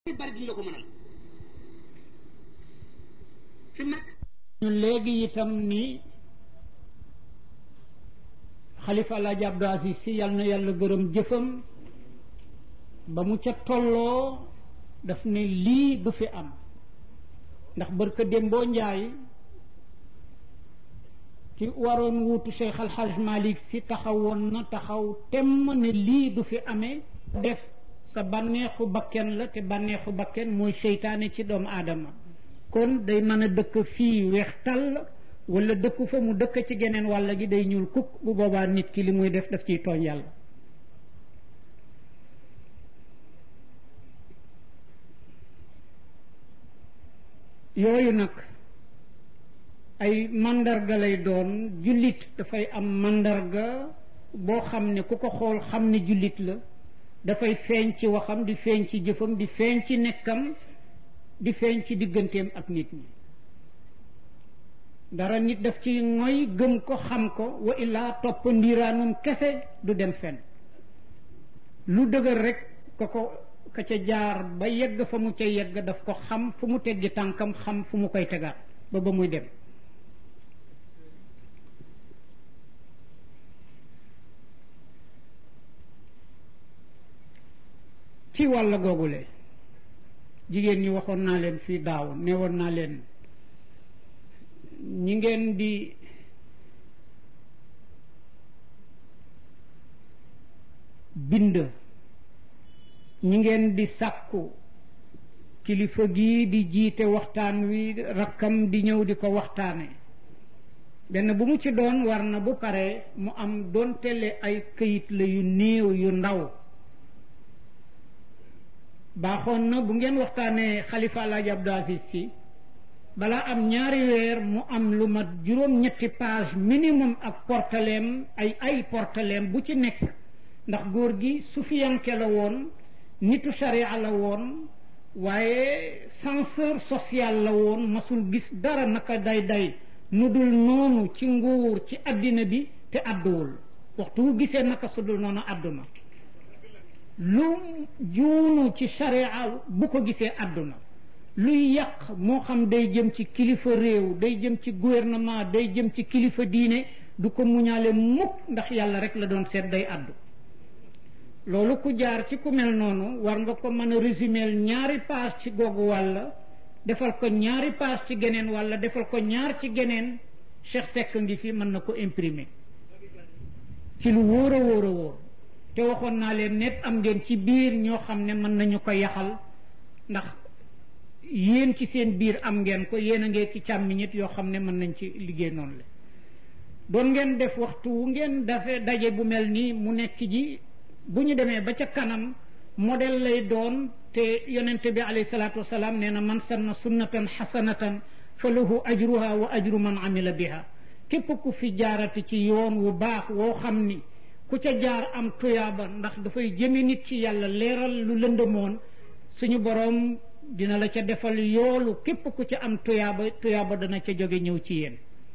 bari duñ la ko mënal fi mu nekk ñu léegi itam ni xalifa alaaji Abdou Aziz si yal na yàlla gërëm jëfam ba mu ca tolloo daf ne lii du fi am ndax barka démboo njaay ci waroon wuutu Cheikh Al Hadj Malick si taxawoon na taxaw temm ne lii du fi amee def sa bànneexu bakken la te bànneexu bakken mooy seytaane ci doomu aadama kon day mën a dëkk fii weex tàll wala dëkku fa mu dëkk ci geneen wàll gi day ñuul kukk bu boobaa nit ki li muy def daf ciy tooñ yàlla yooyu nag ay màndarga lay doon jullit dafay am màndarga boo xam ne ku ko xool xam ne jullit la dafay feeñ ci waxam di feeñ ci jëfam di feeñ ci nekkam di feeñ ci digganteem ak nit ñi dara nit daf ci ngoy gëm ko xam ko wa illaa topp ndiiraanum kese du dem fenn lu dëgër rek ka ko ka ca jaar ba yegg fa mu ca yegg daf ko xam fu mu teggi tànkam xam fu mu koy tegaat ba ba muy dem ci wàll googule jigéen ñi waxoon naa leen fii daaw newoon naa leen ñi ngeen di bind ñi ngeen di sàkku kilifa gii di jiite waxtaan wi rakkam di ñëw di ko waxtaane benn bu mu ci doon war na bu pare mu am doon tele ay këyit la yu néew yu ndaw baaxoon na bu ngeen waxtaanee xalifa alaaji Abdou Aziz si balaa am ñaari weer mu am lu mat juróom-ñetti page minimum ak portaleem ay ay portaleem bu ci nekk ndax góor gi sufiyanke la woon nitu sharia la woon waaye censeur social la woon masul gis dara naka day day nu dul noonu ci nguur ci àddina bi te àdduwul waxtu wu gisee naka su dul noonu àdduna lu juunu ci sharia bu ko gisee àdduna luy yàq moo xam day jëm ci kilifa réew day jëm ci gouvernement day jëm ci kilifa diine du ko muñaale mukk ndax yàlla rek la doon seet day àddu loolu ku jaar ci ku mel noonu war nga ko mën a résumer ñaari page ci googu wàll defal ko ñaari page ci geneen wàll defal ko ñaar ci geneen Cheikh Seck ngi fi mën na ko imprimer ci lu wóor a wóor a wóor te waxoon naa leen net am ngeen ci biir ñoo xam ne mën nañu ko yaxal ndax yéen ci seen biir am ngeen ko yéen a ngeen ci càmmiñit yoo xam ne mën nañ ci liggéey noonu la doon ngeen def waxtu wu ngeen dafe daje bu mel nii mu nekk ji bu ñu demee ba ca kanam modèle lay doon te yonente bi alayhi salaatu wasalaam nee na man sanna sunnatan xasanatan fa lahu ajruha wa ajru man amila biha képp ku fi jaarati ci yoon wu baax woo xam ni ku ca jaar am tuyaaba ndax dafay jëme nit ci yàlla leeral lu lëndëmoon suñu boroom dina la ca defal yoolu képp ku ca am tuyaaba tuyaaba dana ca jóge ñëw ci yéen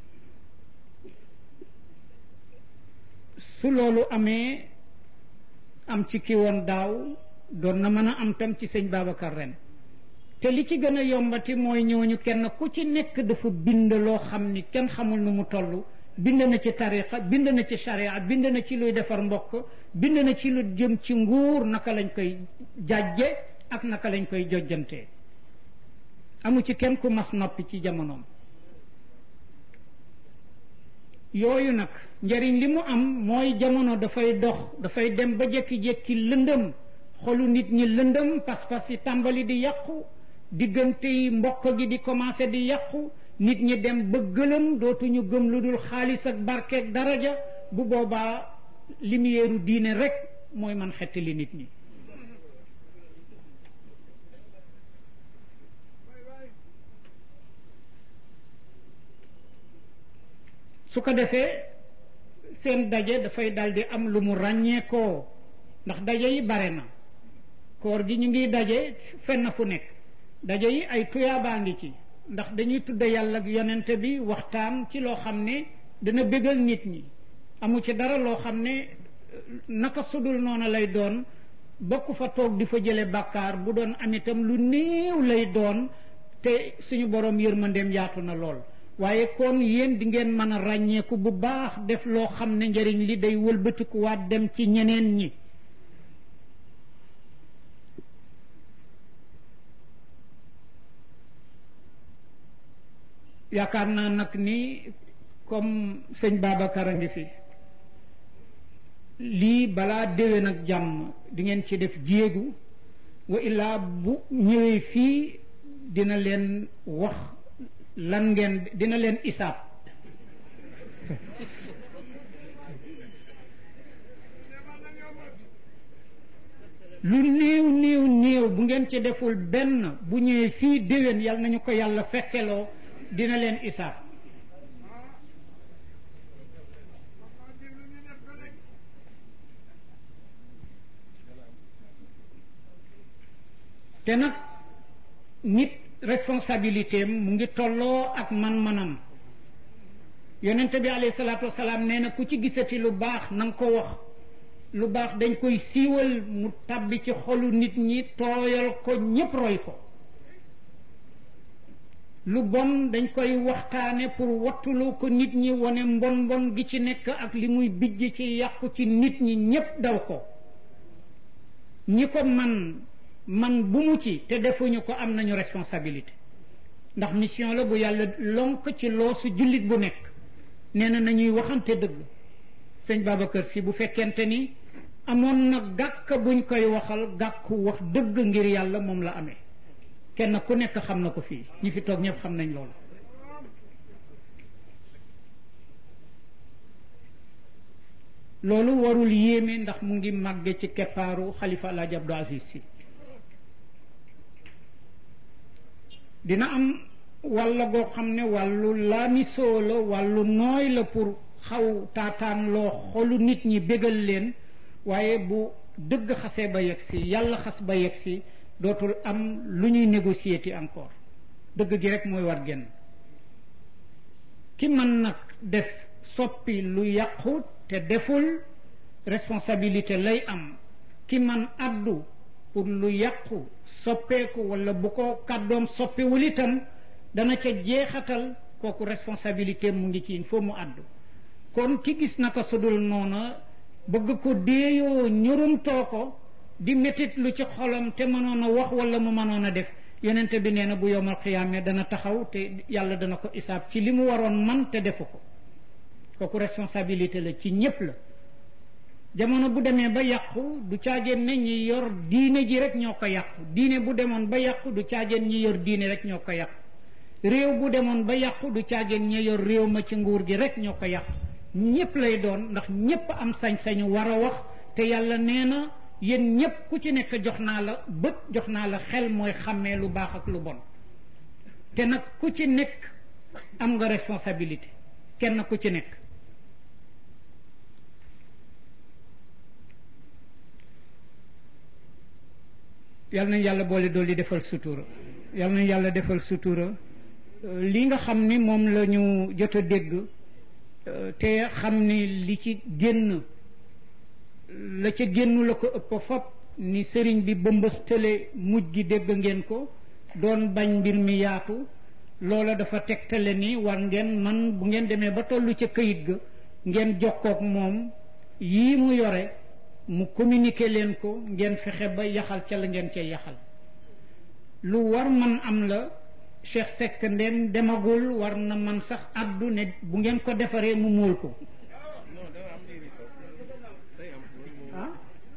su loolu amee am ci ki woon daaw doon na mën a am tam ci sëñ Babacar ren te li ci gën a yombati mooy ñooñu kenn ku ci nekk dafa bind loo xam ni kenn xamul nu mu toll bind na ci tariqa bind na ci sharia bind na ci luy defar mbokk bind na ci lu jëm ci nguur naka lañ koy jàjje ak naka lañ koy jojjantee amu ci kenn ku mas noppi ci jamonoom yooyu nag njariñ li mu am mooy jamono dafay dox dafay dem ba jékki-jékki lëndëm xolu nit ñi lëndëm pas-pas yi tàmbali di yàqu diggante yi mbokk gi di commencé di yàqu nit ñi dem ba gëlëm dootuñu gëm lu dul xaalis ak barkeeg daraja bu boobaa lumière diine rek mooy man xettali nit ñi su ko defee seen daje dafay daldi am lu mu ràññeekoo ndax daje yi bare na koor gi ñu ngi daje fenn fu nekk daje yi ay tuyaabaa ngi ci ndax dañuy tudde yàlla ak yonente bi waxtaan ci loo xam ne dana bégal nit ñi amu ci dara loo xam ne naka sudul noonu lay doon bokk fa toog di fa jële bàkkaar bu doon am itam lu néew lay doon te suñu borom yërmandeem yaatu na lool waaye kon yéen di ngeen mën a ràññeeku bu baax def loo xam ne njëriñ li day wëlbatikuwaat dem ci ñeneen ñi yaakaar naa nag ni comme sëñ Babacar a ngi fi lii balaa déwén ak jàmm di ngeen ci def jéegu wa illaa bu ñëwee fii dina leen wax lan ngeen dina leen isaab lu néew néew néew bu ngeen ci deful benn bu ñëwee fii déwén yal nañu ko yàlla fekkeloo dina leen isaab te nag nit responsabilité am mu ngi tolloo ak man-manam yonente bi alayhi salaatu wasalaam nee na ku ci gisati lu baax na nga ko wax lu baax dañ koy siiwal mu tàbbi ci xolu nit ñi tooyal ko ñépp roy ko lu bon dañ koy waxtaane pour wattuloo ko nit ñi wane mbon mbon gi ci nekk ak li muy bijj ci yàqu ci nit ñi ñépp daw ko ñi ko man man bu mu ci te defuñu ko am nañu responsabilité ndax mission la bu yàlla lonk ci loosu jullit bu nekk nee na nañuy waxante dëgg sëñ Babacar si bu fekkente ni amoon na gàkk buñ koy waxal gàkku wax dëgg ngir yàlla moom la amee kenn ku nekk xam na ko fii ñi fi toog ñëpp xam nañ loolu loolu warul yéeme ndax mu ngi màgge ci keppaaru xalifa Alaaji Abdou Aziz si dina am walla goo xam ne wàllu laamisoo la wàllu nooy la pour xaw taataan loo xolu nit ñi bégal leen waaye bu dëgg xasee ba yegg si yàlla xas ba yegg si dootul am lu ñuy négocier ti encore dëgg gi rek mooy war génn ki mën nag def soppi lu yàqu te deful responsabilité lay am ki man addu pour lu yàqu soppeeku wala bu ko kàddoom soppiwul itam dana ca jeexatal kooku responsabilité mu ngi ci il faut mu addu kon ki gis naka sudul noona bëgg ko déeyoo ñurumtoo ko di métit lu ci xolam te mënoon a wax wala mu mënoon a def yonente bi nee na bu yowmal xiyaame dana taxaw te yàlla dana ko isaab ci li mu waroon man te defu ko kooku responsabilité la ci ñépp la jamono bu demee ba yàqu du caageen ne ñi yor diine ji rek ñoo ko yàqu diine bu demoon ba yàqu du caageen ñi yor diine rek ñoo ko yàqu réew bu demoon ba yàqu du caageen ñi yor réew ma ci nguur gi rek ñoo ko yàqu ñépp lay doon ndax ñépp am sañ-sañu war a wax te yàlla nee na yéen ñépp ku ci nekk jox naa la bët jox naa la xel mooy xàmmee lu baax ak lu bon te nag ku ci nekk am nga responsabilité kenn ku ci nekk yal nañ yàlla boole dool di defal sutura yal nañ yàlla defal sutura li nga xam ni moom la ñu jot a dégg te xam ni li ci génn la ca génnu la ko ëpp fop ni sëriñ bi bëmbëstale mujj gi dégg ngeen ko doon bañ mbir mi yaatu loola dafa tegtale ni war ngeen man bu ngeen demee ba tollu ca këyit ga ngeen jokkook moom yii mu yore mu communiquer leen ko ngeen fexe ba yaxal ca la ngeen cay yaxal lu war man am la Cheikh Seck ndem demagul war na man sax addu ne bu ngeen ko defaree mu móol ko ah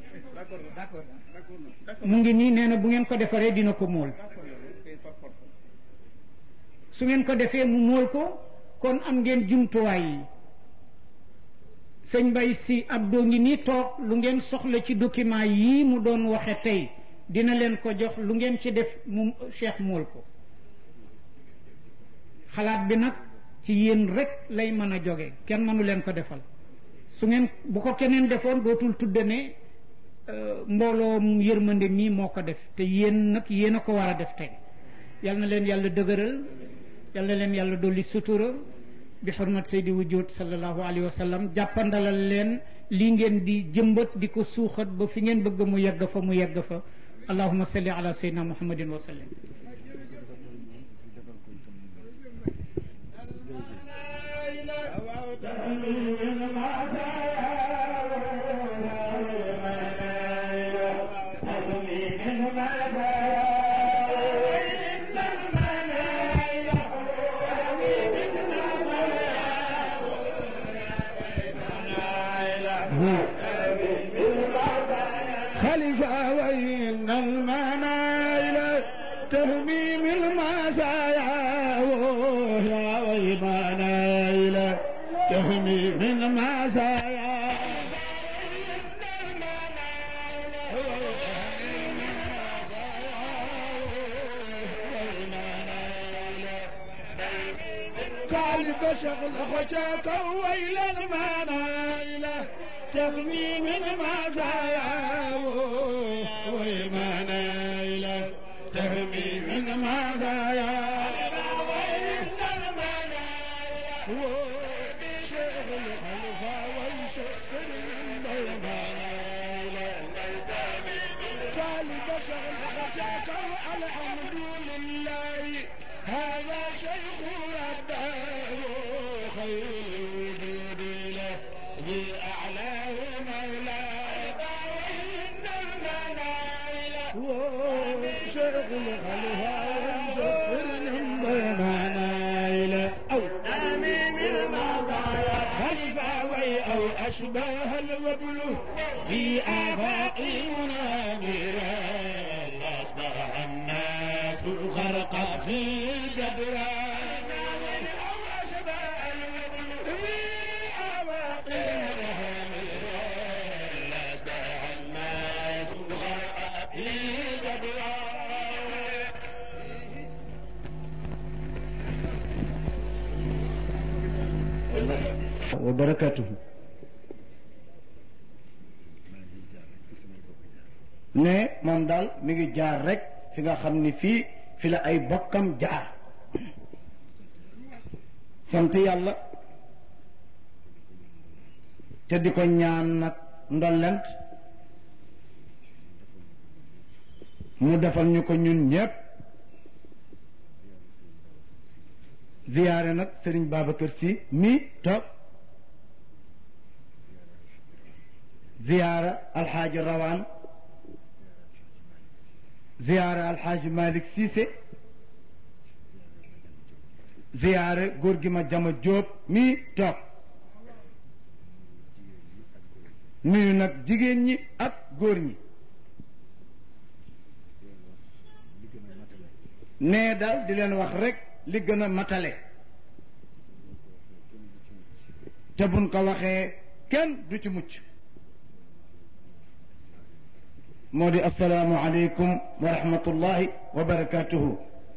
mu ngi nii nee na bu ngeen ko defaree dina ko móol su ngeen ko defee mu móol ko kon am ngeen jumtuwaay yi sëñ Mbay si Abdou ngi nii toog lu ngeen soxla ci document yii mu doon waxe tey dina leen ko jox lu ngeen ci def mu Cheikh móol ko xalaat bi nag ci yéen rek lay mën a jóge kenn mënu leen ko defal su ngeen bu ko keneen defoon dootul tudde ne mbooloo yërmande mii moo ko def te yéen nag yéen a ko war a def tey yal na leen yàlla dëgëral yal na leen yàlla dolli sutura bi xurmat saydi wujud sallallahu alayhi wa sallam jàppandalal leen lii ngeen di jëmbat di ko suuxat ba fi ngeen bëgg mu yegg fa mu yegg fa allahuma salli ala sayyidina muhammadin wa sallim خليفة وإن المنايل تهميم المسايا يا ويمنايل تهميم المسايا طالب شغل خجاك ويل المنايل تغني من مزايا ويمنايل تهمي من مزايا شغل خلفا ويشسر من طالب شغل خجاك الحمد لله هذا شيخ ربه خير له بأعلاه مولاي وإن المنايل شغل خلها ومجسر بمنايل أو آمين المصايا خلفا وي أو أشباه الوبل في آفاق منامرا أصبح الناس غرقا في الجدران أو أشباه الوبل في آفاق منامرا أصبح الناس غرقا في الجدران wa barakatuhu ne moom daal mi ngi jaar rek fi nga xam ni fii fi la ay bokkam jaar sant yàlla te di ko ñaan nag ndollent mu defal ñu ko ñun ñépp ziyaare nag sëriñ Babacar Sy mi toog ziyaara alxaaji rawaan ziyaara alxaaji Malick Cissé ziyaare góor gi ma jama jóob mi toog nuyu nag jigéen ñi ak góor ñi nee daal di leen wax rek li gën a matale te buñ ko waxee kenn du ci mucc moo di asalaamu aleykum wa rahmatullahi wa barakatuhu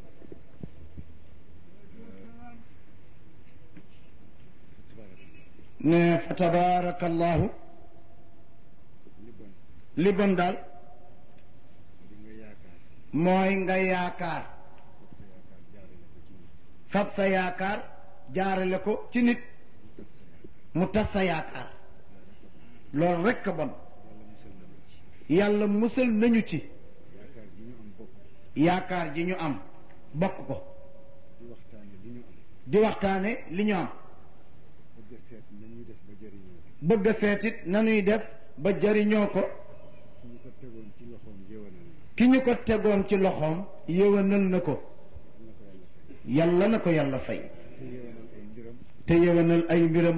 ne fa tabaarakallahu li bon daal mooy nga yaakaar fab sa yaakaar jaarale ko ci nit mu tas sa yaakaar loolu rekk a bon yàlla musal nañu ci yaakaar ji ñu am bokk ko di waxtaane li ñu am bëgg a seetit nañuy def ba jariñoo ko ki ñu ko tegoon ci loxoom yéwénal na ko yàlla na ko yàlla fay te yéwénal ay mbiram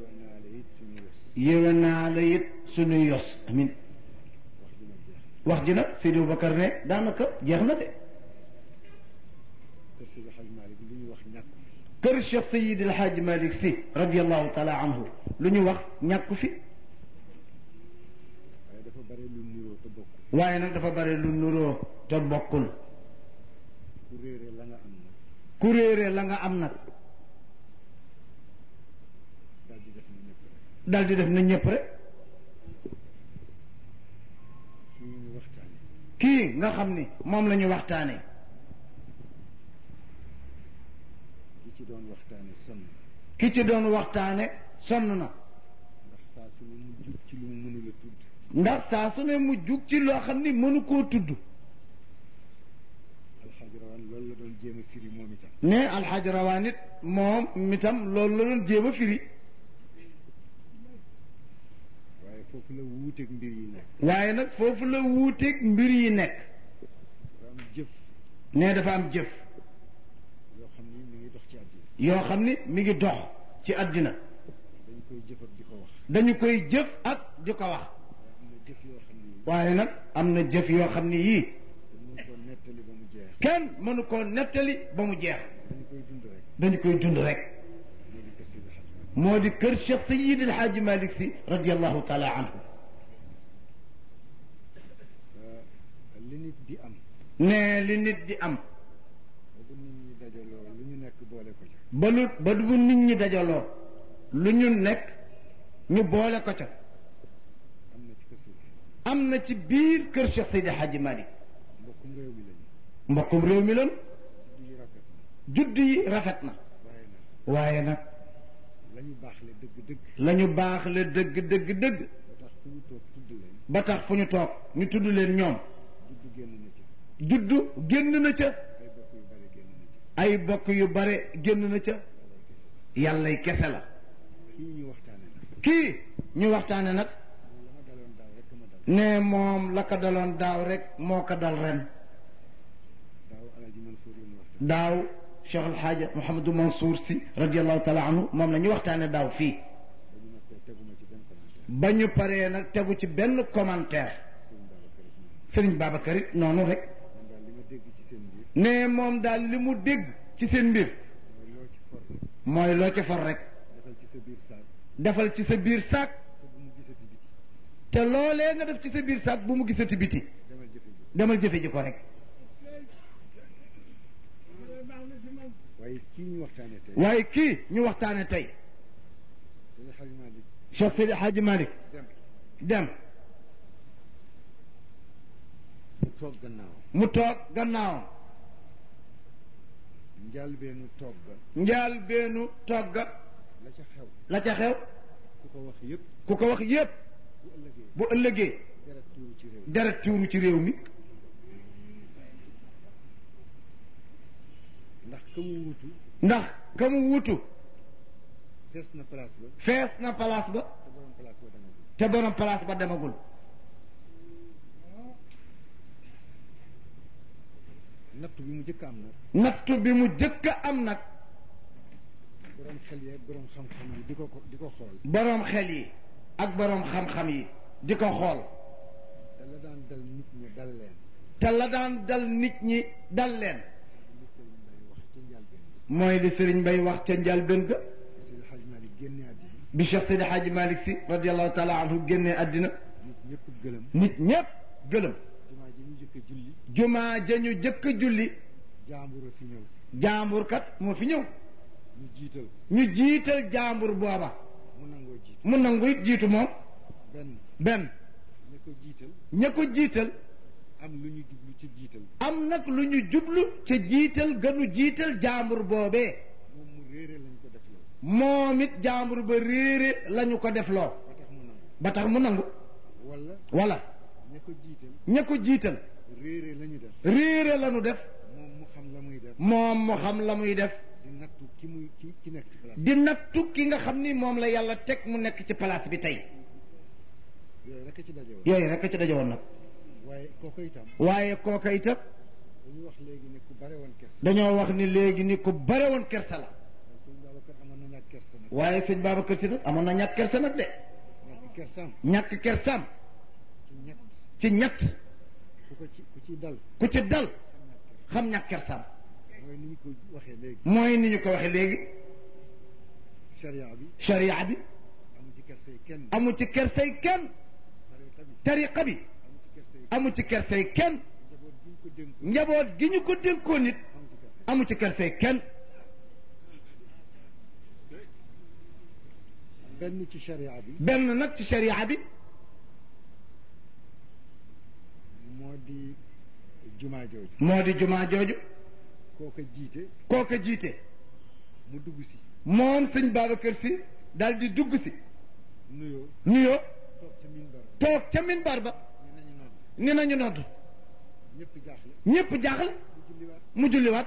yéwénaale it suñuy yos amin wax ji nag Seydi Bakar ne daanaka jeex na de kër Cheikh Seydi El Hadj Malick Sy radiallahu taala anhu lu ñu wax ñàkku fi waaye nag dafa bare lu nuroo te bokkul ku réere la nga am nag dal di def na ñëpp rek kii nga xam ni moom la ñu waxtaane ki ci doon waxtaane sonn ki ci doon waxtaane sonn na ndax saa su ne mu jub ndax saa su ne mu jug ci loo xam ni mënu koo tudd alxaaj rawaan loolu la doon jéem a firi moom itam ne alxaaj rawaan it moom mitam loolu la doon jéem a firi waaye foofu la wuuteeg mbir yi nekk waaye nag foofu la wuuteeg mbir yi nekk dafa am jëf ne dafa am jëf yoo xam ni mi ngi dox ci àddina yoo xam ni mi ngi dox ci àddina dañ koy jëf ak di ko wax dañu koy jëf ak di ko wax waaye am na jëf yoo xam ni waaye nag am na jëf yoo xam ni yii dañ ko nettali ba mu jeex kenn mënu koo nettali ba mu jeex dañ koy dund rek dañu koy dund rek moo di kër Seydi Hadji Malick moo di kër Cheikh Sayid El Hadji Malick si radiallahu taala anhu li nit di am ne li nit di am ba bu nit ñi dajaloo lu ñu nekk boole ko ca ba lu ba bu nit ñi dajaloo lu ñu nekk ñu boole ko ca am na ci kër Seydi am na ci biir kër Cheikh Sayid El Hadji Malick mbokkum réew mi lañu mbokkum réew mi lan di rafet na judd yi rafet na waaye nag waaye nag la ñu baaxle dëgg-dëgg la ñu baax le dëgg dëgg dëgg ba tax fu ñu toog tudd leen ba tax fu ñu toog ñu tudd leen ñoom dudd génn na ci juddu génn na ca ay bokk yu bare génn na ci ay bokk yu bare génn na ca yàllay kese la kii ñu waxtaane nag kii ñu waxtaane nag la ma daloon daaw rek ma dal ne moom la ko daloon daaw rek moo ko dal ren daaw alaji Mansour yi ñu waxtaan daaw Cheikh El Hadj Mouhamadou Mansour si radiallahu taala anhu moom la ñu waxtaane daaw fii ba ñu noppee teguma ci benn commentaire ba ñu paree nag tegu ci benn commentaire sëñ Babacar it noonu Serigne Babacar it noonu rek man daal li ma dégg ci seen biir ne moom daal li mu dégg ci seen mbir mooy loo ci for rek mooy loo ci for rek defal ci sa biir saak defal ci sa biir saak te bu mu gisati biti te loolee nga def ci sa biir saak bu mu gisati biti demal jëfe ji demal jëfe ji ko rek waaye kii ñu waxtaane tey waaye kii ñu waxtaane tey sëñ Hadji Malick Cheikh Seydi Hadji Malick dem dem mu toog gannaaw mu toog gannaawam njaalbeenu toog ga njaal beenu togga la ca xew la ca xew ku ko wax yëpp ku ko wax yépp bu ëllëgee bu ëllëgee deret tuuru ci réew mi deret tuuru ci réew mi ndax ka mu wutu ndax ka mu wutu fees na place ba fees na place ba te borom place ba demagul te borom place ba demagul nattu bi mu njëkk am nag nattu bi mu jëkk a am nag borom xel yeeg borom xam-xam yi di ko ko di ko xool borom xel yi ak borom xam-xam yi di ko xool te la daan dal nit ñi dal leen te la daan dal nit ñi dal leen li sëriñ Mbay wax ca njàlbeen bi mooy li Serigne Bay wax ca njalbeen ga Seydi Hadji Malick génne àddina bi Cheikh Seydi Hadji Malick si radiallahu taala anhu génnee àddina nit ñëpp gëlëm nit ñépp gëlëm jumaa ji ñu njëkk a julli jumaa ja ñu jëkk a julli jaambur a fi ñëw jaambur kat moo fi ñëw ñu jiital ñu jiital jaambur booba mu nangoo jiitu mu nangu it jiitu moom benn benn ña ko jiital ña ko jiital am lu ñu jublu ci jiital am nag lu ñu jublu ca jiital gënu jiital jaambur boobee moom mu réere lañ ko def loolu moom it jaambur ba réere lañu ko def loo ba tax mu nangu ba tax mu nangu wala wala ña ko jiital ña ko jiital réere la ñu def réere lañu def moom mu xam la muy def moom mu xam la muy def di nattu ki muy ki ki nekk ci place di nattu ki nga xam ni moom la yàlla teg mu nekk ci place bi tey yooyu rek a ci daje woon yooyu rek a ci dajowoon nag waaye kooku itam waaye kooka itam dañu wax léegi ne ku bare woon kersa dañoo wax ni léegi ni ku bare woon kersa la waaye sëñ Babacar amoon na ñàkk kersa nag waaye sëñ Babacar Si nag amoon na ñàkk kersa nag de ñàkk kersaam ñàkk kersaam ci ñett ci ñett ku ko ci ku ci dal ku ci dal xam ñàkk kersaam mooy ni ñu ko waxee léegi mooy ni ñu ko waxee léegi sharia bi sharia bi amu ci kersay kenn amu ci kersay kenn tariqa bi tariqa bi amu ci kersay amu ci kersay kenn njaboot gi ñu ko dénk njaboot gi ñu ko dénkoon nit amu ci kersay amu ci kersay kenn benn ci sharia bi benn nag ci sharia bi moo di jumaa jooju moo di jumaa jooju kooka jiite kooka jiite mu dugg si moom sëñ Babacar Si daal di dugg si nuyoo nuyoo toog ca minbar toog ca minbar ba ñu nañu nodd ni nañu nodd ñëpp jaaxle ñépp jaaxle mu julliwaat mu julliwaat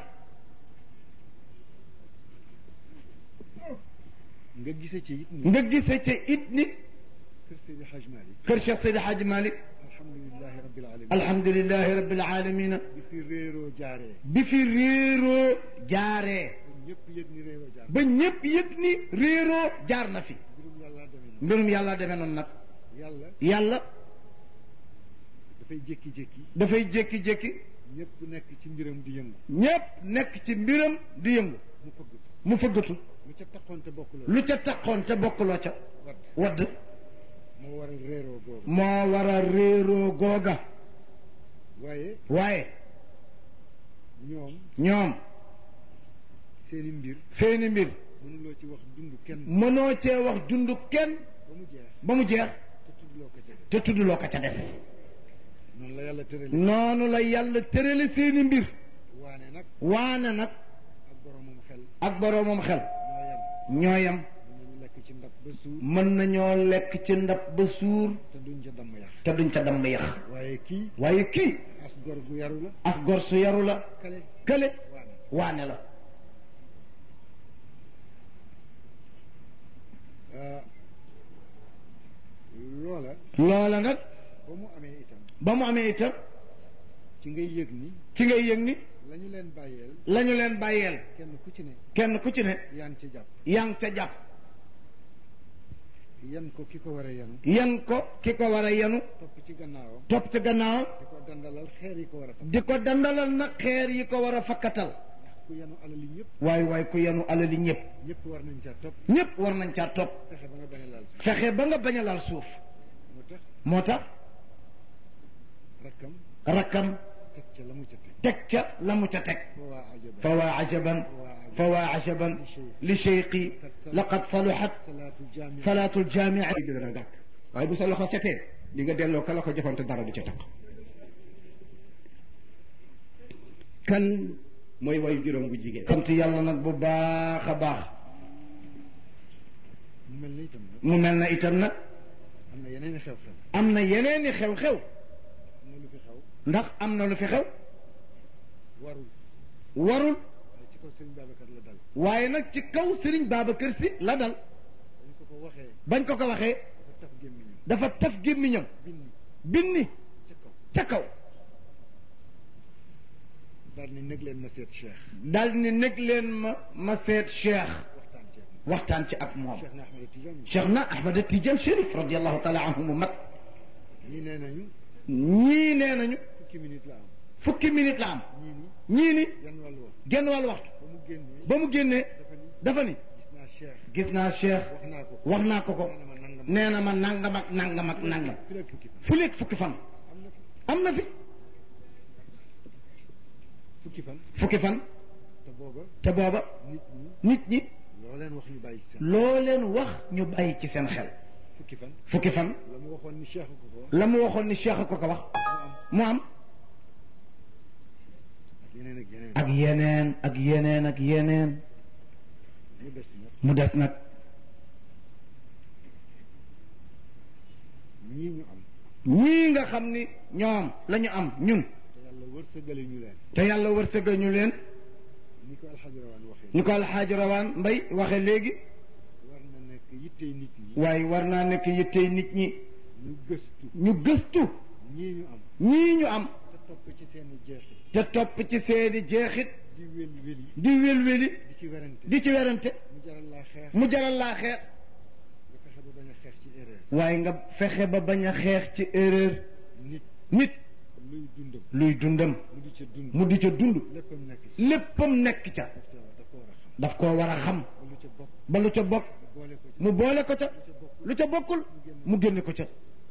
nga gise ci it ni nga gise ca it ni kër Seydi Hadj Malick kër Cheikh Seydi Hadji Malick alhamdulilahi rabbil alamin alhamdulilahi rabbil alamina bi fi réeroo jaaree bi fi réeroo jaaree ba ñëpp yëg ni réeroo jaar ba ñépp yëg ni réeroo jaar na fi mbirum yàlla demee noonu mbirum yàlla demee noonu nag yàlla yàlla dafay jékki-jékki dafay jékki-jékki ñëpp nekk ci mbiram di yëngu ñépp nekk ci mbiram di yëngu mu fëgg mu fëggatu lu ca taxoon te bokk la lu ca taxoon te bokkuloo ca wadd wadd moo waral réeroo googu moo war a réeroo googa waaye waaye ñoom ñoom seeni mbir seeni mbir mënuloo ci wax dund kenn mënoo cee wax dund kenn ba mu jeex ba mu jeex te tuddloo ko ca te tuddloo ko ca des noonu la yàlla tërale noonu la yàlla tërale seeni mbir waane nag waane nag ak boromam xel ak boroomam xel ñoo ñooyam yem mën nañu lekk ci ndab ba suur mën nañoo lekk ci ndab ba suur te duñ ca damm yax te duñ ca damm yax waaye kii waaye kii as gor gu yaru la as gor su yaru la kale kële waane waane la ah, loola loola nag ba mu amee itam ba mu amee itam ci ngay yëg ni ci ngay yëg ni la ñu leen bàyyeel lañu leen bàyyeel kenn ku ci ne kenn ku ci ne yaa ngi ci jàpp yaa ngi ca jàpp yan ko ki ko war a yanu yan ko ki ko war a yenu topp ci gannaawam topp ci gannaaw di ko dandalal xeer yi ko war a topp di ko dandalal nag xeer yi ko war a fakkatal ku yanu alali ñëpp waaye waaye ku yenu alali ñëpp ñëpp war nañ caa topp ñëpp war nañ caa topp fexe ba nga bañ a laal si fexe ba nga bañ a laal suuf moo tax moo tax rakkam rakkam teg ca la mu ca teg teg ca la mu ca teg fa waa ajaba fa waa ajaban fa waa ajaban li cheyqi laqad saluhat salaatu jaami salaatul jaamia ay dina gàkk waaye bu sa loxo setee di nga delloo ka la ko joxoon te dara du ca taq kan mooy wayu juróom bu jigéen sant yàlla nag bu baax a baax mu mel na itam nag mu mel na itam nag am na yeneen i xew-xew am na yeneeni xew-xew am na lu fi xew ndax am na lu fi xew warul warul waaye ci kaw sëriñ Babacar la waaye nag ci kaw Serigne Babacar dal Sy la dal dañ ko ko waxee bañ ko ko waxee dafa taf gémmiñam dafa taf gémmiñam binni binni ca kaw ca kaw daal ni nag leen ma seet Cheikh daal ni nekk leen ma ma seet Cheikh waxtaan ceeg waxtaan ci ak moom moom Cheikh na Ahmed Tidiane Cheikh na Ahmad Tidiane Chérif radiallahu taala anhu mu mag ñii nee nañu ñii nee nañu fukki minute la am fukki minute la am ñii ni ñii ni yan wàllu wax genn wàll waxtu ba mu génnee ba mu génnee dafa ni dafa ni gis naa Cheikh gis naa Cheikh wax naa ko wax naa ko ko nee na ma nangam nee na ma nangam ak nangam ak nangam fi rek fukki fan fu léeg fukki fan am na am na fi fi fukki fan fukki fan te booba te booba nit ñi nit ñi loo leen wax ñu bàyyi ci seen loo leen wax ñu bàyyi ci seen xel fukki fan fukki fan la mu waxoon ni Cheikh ko ko wax la mu waxoon ni Cheikh ko ko wax mu am mu am ak yeneen ak yeneen ak yeneen ak yeneen ak yeneen mu des nag mu des nag ñii ñu am ñii nga xam ni ñoom la ñu am ñun te yàlla wërsëgale ñu leen te yàlla wërsëgal ñu leen ni ko alxaji rawaan waxee ni ko alxaaji rawaan mbay waxe léegi war na nekk yittey nit ñi waaye war naa nekk yittey nit ñi ñu gëstu ñu gëstu ñii ñu am ñii ñu am te topp ci seeni jeexit te topp ci seeni jeexit di wéli wéli di wél-wéli di ci werante di ci werante mu jaral laa xeex mu jaral laa xeex nga fexe ba bañ a xeex ci erreur waaye nga fexe ba bañ a xeex ci erreur nit nit luy dundam luy dundam mu di ca dund mu di ca dund léppam nekk ci léppam nekk ca daf ko war a xam daf koo war a xam ba lu ca ba lu ca bokk bokk boole ko ci mu boole ko ca lu ca bokkul mu génne ko ca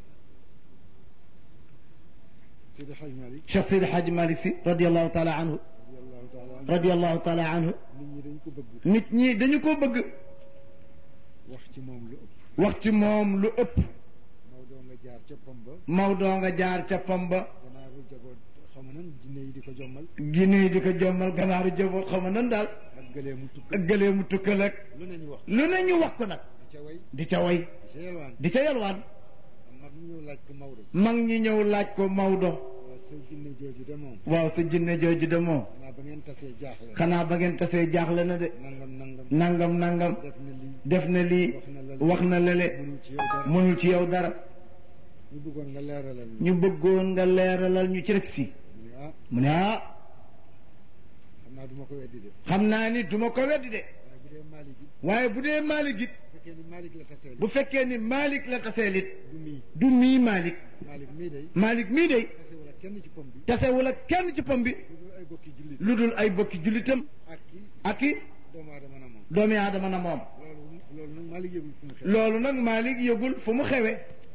Seydi Hadj Malick Cheikh Seydi Hadji Malick Sy radiallahu taala anhu radiyallahu taala anhu radiallahu taala anhu nit ñi dañ ko bëgg nit ñi dañu ko bëgg wax ci moom lu ëpp wax ci moom lu ëpp Maodo nga jaar ca pom ba Maodo nga jaar ca pam ba ganaaru jaboot xam nan jinne yi di ko jommal Guinée di ko jommal ganaaru jaboot xaw ma nan daal ak gëlee mu tukk ak gëlee mu tukkal ak lu ne ñu wax lu ne ñu wax ko nag di ca way di ca way di ca yelwaan di ca yalwaan am mag ñu laaj ko Maodo mag ñi ñëw laaj ko Maodo waaw sa jinne jooju de moom waaw sa jinne jooju de moom xanaa ba ngeen tasee jaaxle xanaa ba ngeen tasee jaaxle na de nangam nangam nangam nangam def na lii def na lii wax na lele mënul ci yow dara mënul ci yow dara ñu bëggoon nga leeralal ñu ñu bëggoon nga leeralal ñu ci rek si mu ne ah mu ne ah xam naa du ma ko weddi de xam naa ni duma ko weddi de waaye bu dee Malick it waaye bu dee Malick it bu fekkee ni Malick la tasee bu fekkee ni Malick la taseel it du mii du mii Malick Malick mii day Malick mii de tase wala kenn ci pom bi tasewul ak kenn ci pom bi lu dul ay bokki jullit lu dul ay bokki jullitam ak ki ak i doomu aadama na moom doomi aadama na moom loolu loolu nag Malick yëgul fu mu xew loolu nag Malick yëgul fu mu xewe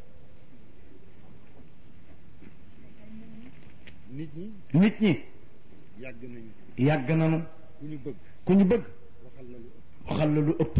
nit ñi nit ñi yàgg nañu yàgg nanu ku ñu bëgg ku ñu bëgg waxal la lu ëpp waxal la lu ëpp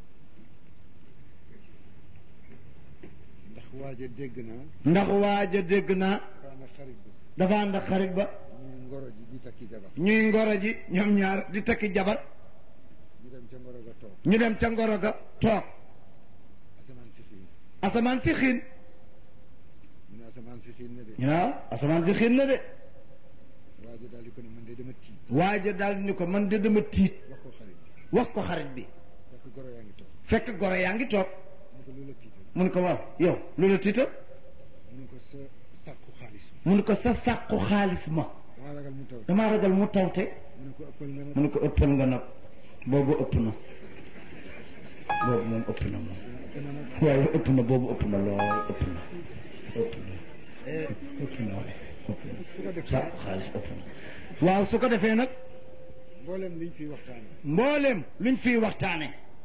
ndax waaja dégg naa ndax waaja dégg naa kaana xarit ba dafa ànd ak xarit ba ñuy ngoro ji di takki jabar ñuy ngoro ji ñoom ñaar di takki jabar ñu dem ca ngoro ga toog ñu dem ca ngoro ga toog asamaan si xiin asamaan si xiin mu ne asamaan si xiin na de ñu ne ah asamaan si xiin na de waaja daal di ko ne man de dama tiit waaja daal ni ko man de dama tiit wax ko xarit wax ko xarit bi fekk goro yaa ngi toog fekk goro yaa ngi toog mu ko lu la tiital mun ko waaw yow lu la tiital mu ko sa sàkku xaalis mun ko sa sàqu xaalis ma dama ragal mu taw damaa ragal mu tawte mu ne ko ëppal nga nag mu ne ko ëppal nga nag boobu ëpp na boobu moom ëpp na moom ëpp na nag waaye ëpp na boobu ëpp na lool ëpp na ëpp na ëpp na waaye ëpp na su ko defee sàqu xaalis ëpp na waaw su ko defee nag mboolem liñ fiy waxtaane mbooleem luñ fiy waxtaane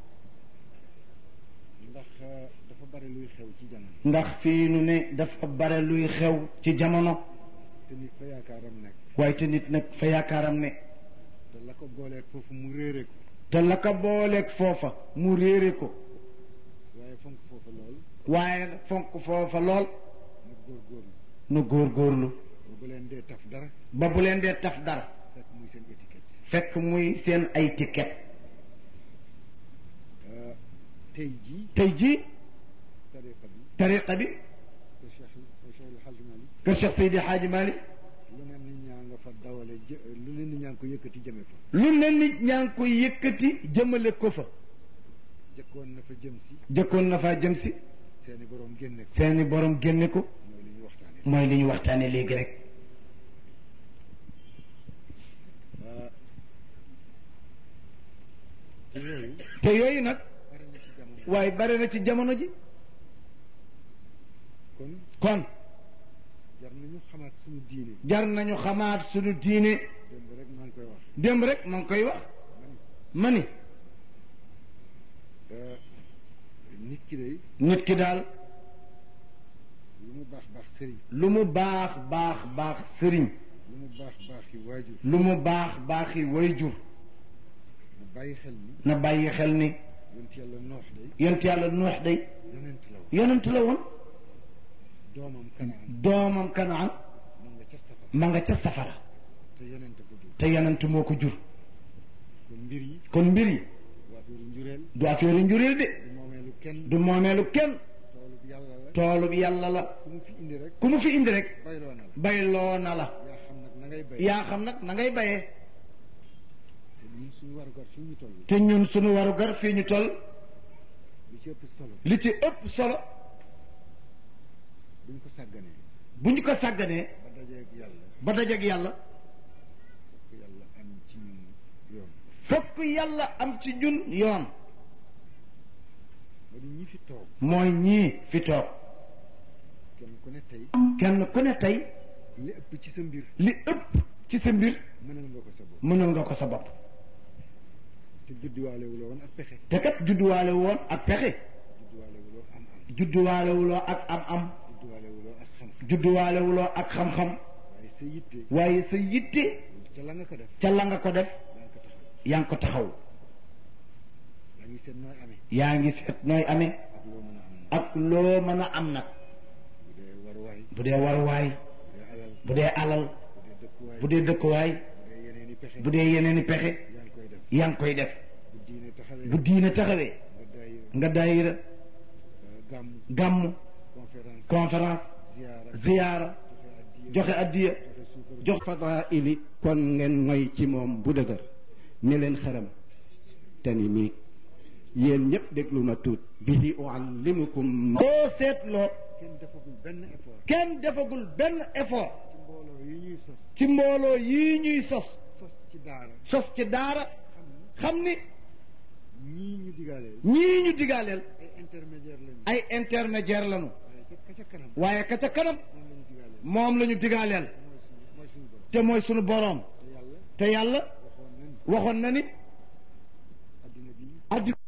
ndax euh, dafa bari luy xew ci jamono ndax fii nu ne dafa bare luy xew ci jamono te nit fa yaakaaram nekk waaye te nit nag fa yaakaaram ne te la ko booleeg foofu mu réere ko te la ko booleeg foofa mu réere ko waaye fonk foofu lool waaye nag fonk foofa lool nag góorgóorlu nu góorgóorlu ba bu leen dee taf dara ba bu leen dee taf dara fekk muy seen étiquette fekk muy seen ay ticket Euh, tey jii tey jii tariqa bi tariqa bi ko Cheikh Cheikh El Hadj Malick kër Cheikh Seydi Hadji Malick lu ne nit ñaa nga fa dawale jë lu ne nit ñaa ngi ko yëkkati jëme fa lu ne nit ñaa ngi koy yëkkati jëmale ko fa jëkkoon na fa jëm si jëkkoon na faa jëm si seeni borom génne ko seeni borom génne ko mooy li ñu waxtaane mooy li ñu waxtaane léegi rek Euh, te yooyu te yooyu nag bari na ci jamono waaye bare na ci jamono ji kon kon jar nañu xamaat suñu diine jar nañu xamaat suñu diine démb rek maa ngi koy wax démb rek ma ngi koy wax ma ni Euh, nit ki day nit ki daal lu mu baax baax sëriñ lu mu baax baax baax sëriñ lu mu baax baax yi waajur lu mu baax baaxi wayjur mu bàyyi xel ni na bàyyi xel ni yonent yàlla noox day yonent yàlla nuux day yonent la woon yonent la woon doomam kanaan doomam kanaan mu nga ca safara ma nga ca safara te yonent ko jur te yonent moo ko jur kon mbir yi kon mbir yi waa fiiru njureel du affaire njureel de du moomeelu kenn du moomeelu kenn toolub yàlla la toolub yàlla la ku mu fi indi rek ku mu fi indi rek bayloo na la bayloo na la yaa xam nag na ngay bay yaa xam nag na ngay bayee te ñun suñu warugar fi ñu toll te ñun suñu warugar fii ñu toll li ci ëpp solo li ci ëpp solo buñ ko sàgganee bu ñu ko sàgganee ba dajeeg yàlla ba dajeeg yàlla ko yàlla am ci ñun yoon fokk yàlla am ci ñun yoon ba di ñi fi toog mooy ñii fi toog kenn ku ne tey kenn ku ne tey li ëpp ci sa mbir li ëpp ci sa mbir mënal nga ko sa bopp mënal nga ko sa bopp te judduwaale wuloo woon ak pexe te kat judduwaale woon ak pexe judduwaale wuloo am am judduwaale wuloo ak am-am judduwaale wuloo ak xam-xam judduwaale wuloo ak xam-xam waaye sa yitte waaye sa yitte ca la nga ko def ca la nga ko def yaa ngi ko taxaw yaa ngi ko taxaw yaa ngi seet nooy amee yaa ngi seet nooy amee ak loo mën a am nag ak loo mën a am nag bu dee waruwaay bu dee waruwaay bu dee alal bu dee alal bu dee dëkkuwaay bu dee dëkkuwaay bu dee yeneen i pexe bu dee yeneen i pexe yaa ngi koy def yaa ngi koy def bu diine taxawee bu diine taxawee nga day nga daayira gàmm gàmm conférence conférence ziyaara joxe addiya jox fadaili kon ngeen moy ci moom bu dëgër ni leen xaram te ni mii yéen ñëpp déglu ma tuut bihi uallimukum boo seetloo kenn defagul benn effort kenn defagul benn effort ci mbooloo yi ñuy sos ci mbooloo yii ñuy sos sos ci daara sos ci daara xam ni ñii ñu digaaleel ñii ñu digaaleel ay intermédiaire lañu ay intermédiaire lañu waaye ca ka ca kanam waaye ka ca kanam moom la ñu digaaleel moom la ñu digaaleel mooy suñu mooy suñu borom te mooy sunu boroom te yàlla te yàlla waxoon nañ waxoon na ni addina bi addina